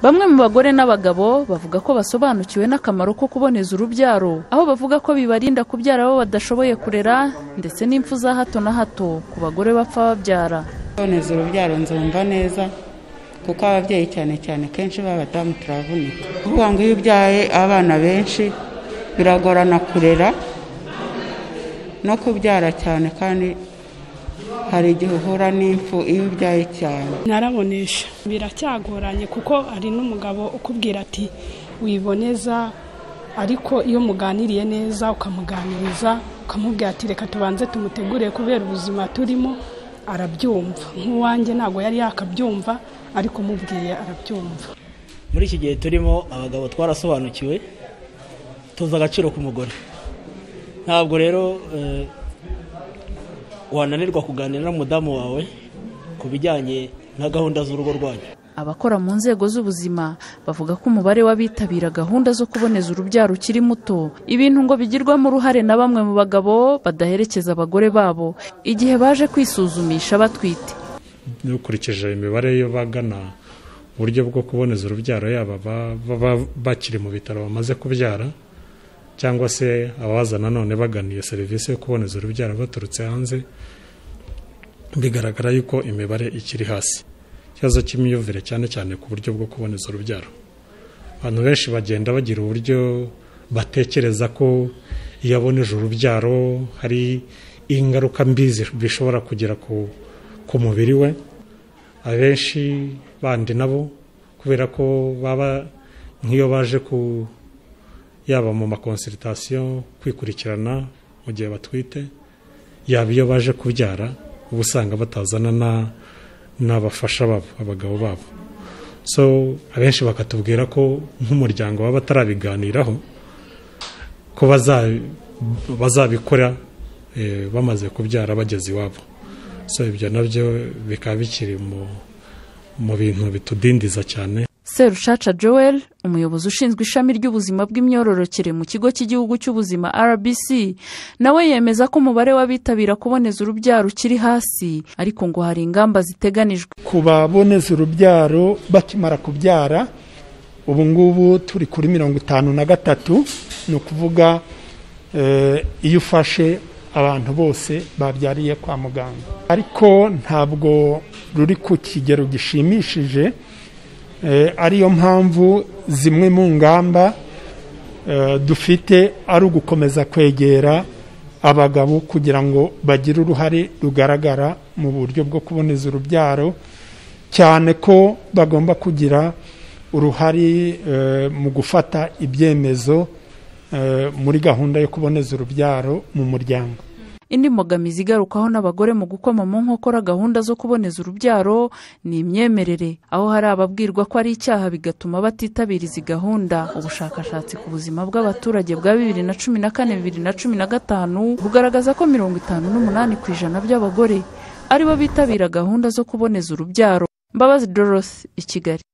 Bamwe mu bagore n'abagabo bavuga ko basobanukiwe n'akamaro ko kuboneza urubyaro, aho bavuga ko bibarinda kubyara abo badashoboye kurera ndetse n'impfu za hato na hato ku bagore bapfa babyara. kuboneza urubyaro nzumva neza kuko ababyeyi cyane cyane kenshi b'abadamu turavunika kuvuga ngo iyo ubyaye abana benshi biragorana kurera no kubyara cyane kandi hari igihe uhura n'impfu iyo ubyaye cyane narabonesha biracyagoranye kuko hari n'umugabo ukubwira ati wiboneza ariko iyo muganiriye neza ukamuganiriza ukamubwira ati reka tubanze tumutegure kubera ubuzima turimo arabyumva nk'uwanjye ntabwo yari yakabyumva ariko umubwiye arabyumva muri iki gihe turimo abagabo twarasobanukiwe tuzi agaciro k'umugore ntabwo rero eh, wananirwa kuganira n'umudamu wawe ku bijyanye na gahunda z'urugo rwanyu Abakora mu nzego z'ubuzima bavuga ko umubare w'abitabira gahunda zo kuboneza urubyaro ukiri muto, ibintu ngo bigirwamo uruhare na bamwe mu bagabo badaherekeza abagore babo igihe baje kwisuzumisha batwite. dukurikije imibare y'abagana uburyo bwo kuboneza urubyaro yaba aba- baba bakiri mu bitaro bamaze kubyara cyangwa se abaza nanone bagana iyo serivisi yo kuboneza urubyaro baturutse hanze bigaragara yuko imibare ikiri hasi ikibazo cy'imyumvire cyane cyane ku buryo bwo kuboneza urubyaro abantu benshi bagenda bagira uburyo batekereza ko iyo aboneje urubyaro hari ingaruka mbi zi- bishobora kugira ku, ku mubiri we abenshi bandi nabo kubera ko baba nk'iyo baje ku yaba mu makonsiritasiyo kwikurikirana mu gihe batwite yaba iyo baje kubyara uba usanga batazana na n'abafasha babo abagabo babo so abenshi bakatubwira ko nk'umuryango baba batarabiganiraho ko baza- bazabikora eh, bamaze kubyara bageze iwabo so ibyo nabyo bikaba bikiri mu- mu bintu bitudindiza cyane Serushaca Joel, umuyobozi ushinzwe ishami ry'ubuzima bw'imyororokere mu kigo cy'igihugu cy'ubuzima RBC, nawe yemeza ko umubare w'abitabira kuboneza urubyaro ukiri hasi, ariko ngo hari ingamba ziteganijwe. ku baboneza urubyaro bakimara kubyara ubu ngubu turi kuri mirongo itanu na gatatu ni ukuvuga eh, iyo ufashe abantu bose babyariye kwa muganga ariko ntabwo ruri ku kigero gishimishije eh, ariyo mpamvu zimwe mu ngamba eh, dufite ari ugukomeza kwegera abagabo kugira ngo bagire uruhare rugaragara mu buryo bwo kuboneza urubyaro cyane ko bagomba kugira uruhare eh, mu gufata ibyemezo eh, muri gahunda yo kuboneza urubyaro mu muryango Indi mbogamizi igarukwaho n'abagore mu gukoma mu nkokora gahunda zo kuboneza urubyaro ni imyemerere, aho hari ababwirwa ko ari icyaha bigatuma batitabira izi gahunda. Ubushakashatsi ku buzima bw'abaturage bwa bibiri na cumi na kane bibiri na cumi na gatanu bugaragaza ko mirongo itanu n'umunani ku ijana by'abagore aribo bitabira gahunda zo kuboneza urubyaro. Mbabazi Dorothy i Kigali.